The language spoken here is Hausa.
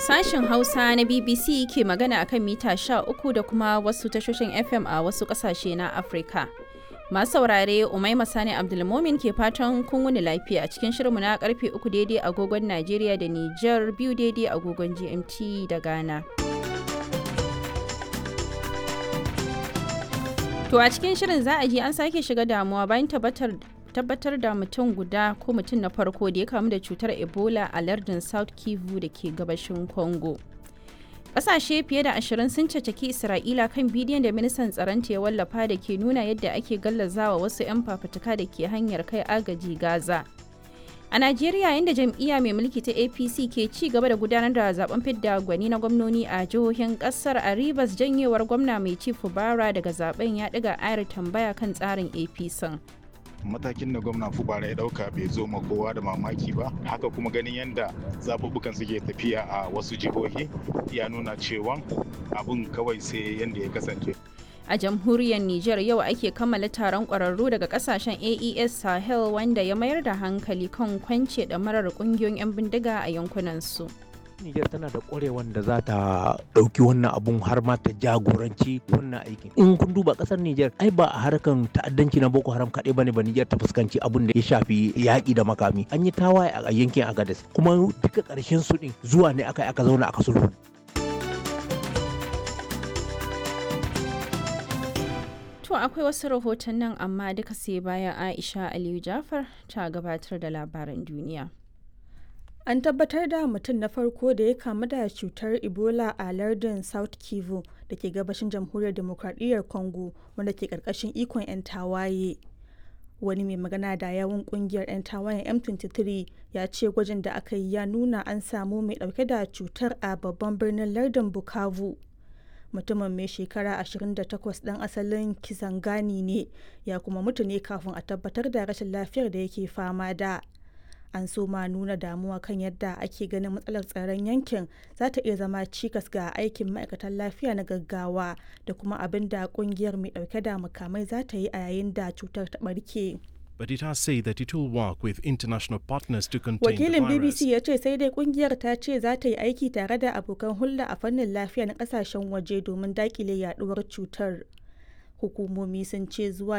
Sashen Hausa na BBC ke magana akan mita 13 da kuma wasu tashoshin FM a wasu ƙasashe na Afirka. Masu saurare Umaima Sani Abdulmomin ke fatan kun wuni lafiya a cikin shirinmu na karfe uku daidai agogon Najeriya da Nijar biyu daidai agogon GMT da Ghana. To a cikin shirin za a ji an sake shiga damuwa bayan tabbatar tabbatar da mutum guda ko mutum na farko da ya kamu da cutar Ebola a lardin South Kivu da ke gabashin Congo. Ƙasashe fiye da ashirin sun cacaki Isra'ila kan bidiyon da ministan tsaronta ya wallafa da ke nuna yadda ake gallazawa wasu 'yan fafutuka da ke hanyar kai agaji Gaza. A Najeriya inda jam'iyya mai mulki ta APC ke ci gaba da gudanar da zaben fidda gwani na gwamnoni a jihohin kasar a Rivers janyewar gwamna mai ci Fubara daga zaben ya ɗiga ayar tambaya kan tsarin APC. matakin da gwamna fubara ya dauka bai zo ma kowa da mamaki ba haka kuma ganin yadda zaɓuɓɓukan suke tafiya a wasu jihohi ya nuna cewa abun kawai sai yadda ya kasance A jamhuriyar Nijar yau ake kammala taron ƙwararru daga kasashen AES Sahel wanda ya mayar da hankali kan kwance ɗamarar ƙungiyoyin 'yan bindiga a yankunansu. Nijar tana da ƙwarewan da za ta ɗauki wannan abun har ma ta jagoranci wannan aikin. In kun duba ƙasar Nijar ai ba a harkan ta'addanci na Boko Haram kaɗai bane ba Nijar ta fuskanci abun da ya shafi yaƙi da makami. An yi tawaye a yankin Agadez kuma duka ƙarshen su ɗin zuwa ne aka aka zauna aka sulhu. To akwai wasu rahoton nan amma duka sai bayan Aisha Aliyu Jafar ta gabatar da labaran duniya. An tabbatar da mutum na farko da ya kamu da cutar Ebola a lardin South Kivu da ke gabashin jamhuriyar demokradiyyar Congo wanda ke karkashin ikon 'yan tawaye. Wani mai magana da yawun kungiyar 'yan tawayen M23 ya ce gwajin da aka yi ya nuna an samu mai dauke da cutar a babban birnin lardin Bukavu. Mutumin mai shekara 28 ɗan asalin Kisangani ne ya kuma mutu ne kafin a tabbatar da rashin lafiyar da yake fama da. an so ma nuna damuwa kan yadda ake ganin matsalar tsaron yankin za ta iya zama cikas ga aikin ma'aikatan lafiya na gaggawa da kuma abin da kungiyar mai dauke da makamai za ta yi a yayin da cutar ta barke. But it has said that it will work with international partners to contain Wakilin the virus. BBC ya ce sai dai kungiyar ta ce za ta yi aiki tare da abokan hulɗa a fannin lafiya na kasashen waje domin dakile yaduwar cutar. Hukumomi sun ce zuwa